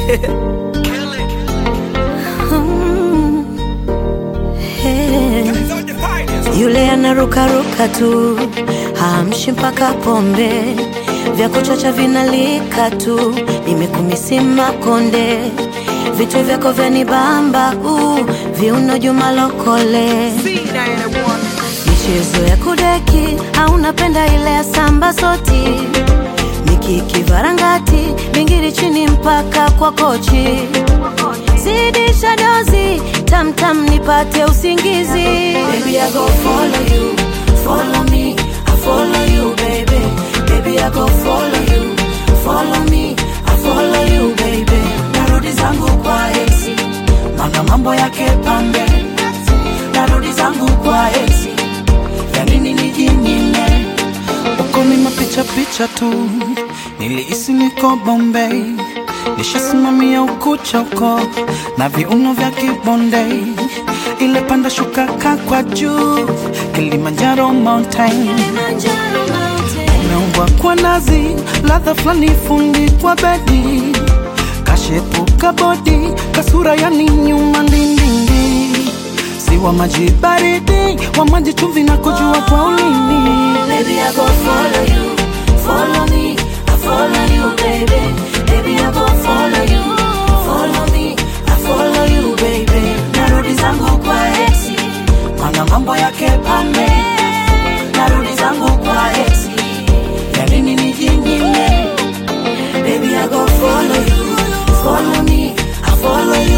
Mm. Hey. Yule anarukaruka tu hamshi mpaka pombe vya kuchacha vinalika tu nimekumisima konde vitu vyako vyanibamba uh, viuno juma lokole michezo ya kudeki au napenda ile ya samba soti mikiki varangati bingiri chini mpaka kwa kochi zidisha dozi tamtam nipate usingizi baby, I go follow you, follow me, I follow you baby baby I go follow you, follow me, I follow you baby narudi zangu kwa esi mana mambo yake pambe narudi zangu kwa esi ya nini nijinyime uko ni mapicha picha tu, nilihisi niko Bombay, nishasimamia ukucha uko na viuno vya kibonde, ile panda shuka ka kwa juu, Kilimanjaro mountain umeumbwa kwa nazi, ladha fulani fundi kwa bedi, kashepuka bodi, kasura yani nyuma ndindindi, si wa maji baridi, wa maji chumvi na kujua kwa ulimi Baby, I go follow you, follow me, I follow you, baby. Baby, I go follow you, follow me, I follow you, baby. Narudi zangu kwa exi, mana mambo yake pambe. Narudi zangu kwa exi, ya nini nijinyime? Baby, I go follow you, follow me, I follow you,